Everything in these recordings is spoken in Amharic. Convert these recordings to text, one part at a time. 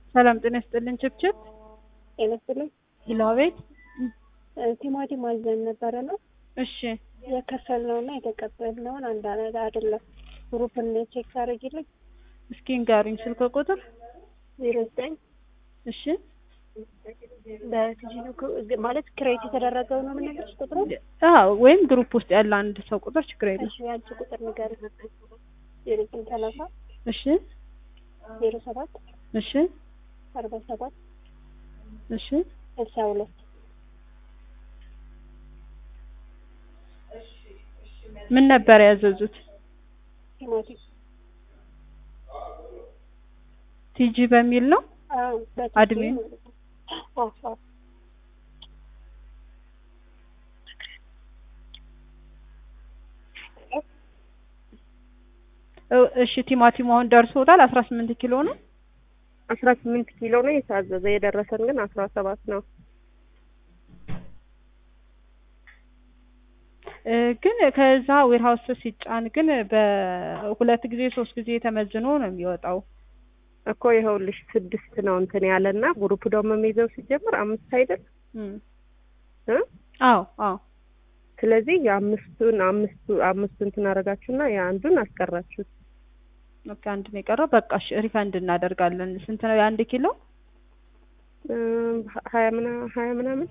ሰላም ጤና ይስጥልን። ችብችብ ጤና ይስጥልኝ። ሂሎ አቤት። ቲማቲም አዘን ነበረ ነው እሺ የከፈልነውና የተቀበልነውን አንድ አይነት አይደለም። ግሩፕን ቼክ ታደርጊልኝ። እስኪ ንገሩኝ ስልክ ቁጥር። ዜሮ ዘጠኝ እሺ በቲጂ ማለት ክሬት የተደረገው ነው የምነግርሽ ቁጥሩ። አዎ ወይም ግሩፕ ውስጥ ያለ አንድ ሰው ቁጥር ችግር የለም። እሺ ያንቺ ቁጥር ንገሪኝ። ዜሮ ዘጠኝ ሰላሳ እሺ ዜሮ ሰባት እሺ አርባ ሰባት እሺ ስልሳ ሁለት ምን ነበር ያዘዙት? ቲማቲም ቲጂ በሚል ነው። አዎ በቲጂ አድሜን? ማለት ነው። አዎ አዎ እ- እሺ ቲማቲሙ አሁን ደርሶታል። አስራ ስምንት ኪሎ ነው። አስራ ስምንት ኪሎ ነው የታዘዘ የደረሰን ግን አስራ ሰባት ነው። እ፣ ግን ከዛ ዌርሃውስ ሲጫን ግን በሁለት ጊዜ ሶስት ጊዜ ተመዝኖ ነው የሚወጣው። እኮ ይኸውልሽ ስድስት ነው እንትን ያለና ግሩፕ ደግሞ የሚይዘው ሲጀምር አምስት አይደል እም። እ አዎ አዎ ስለዚህ የአምስቱን አምስቱ አምስቱ እንትን አደረጋችሁና የአንዱን አስቀራችሁት። ኦኬ አንድ ነው የቀረው። በቃ እሺ ሪፈንድ እናደርጋለን። ስንት ነው የአንድ ኪሎ? እም፣ ሀያ ምና ሀያ ምናምን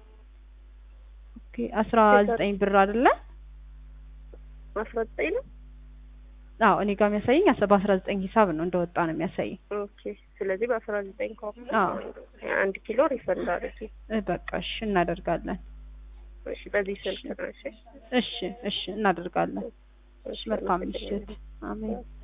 ኦኬ አስራ ዘጠኝ ብር አይደለ? አስራ ዘጠኝ ነው። አዎ እኔ ጋር የሚያሳየኝ አስ- በአስራ ዘጠኝ ሂሳብ ነው እንደወጣ ነው የሚያሳየኝ። ኦኬ ስለዚህ በአስራ ዘጠኝ ከሆነ አዎ አንድ ኪሎ ሪፈንድ አድርጊ። እ፣ በቃ እሺ እናደርጋለን። እሺ በዚህ ስልክ ነው። እሺ እሺ እሺ እናደርጋለን። እሺ መልካም አመሰግናለሁ። ምሽት። አሜን።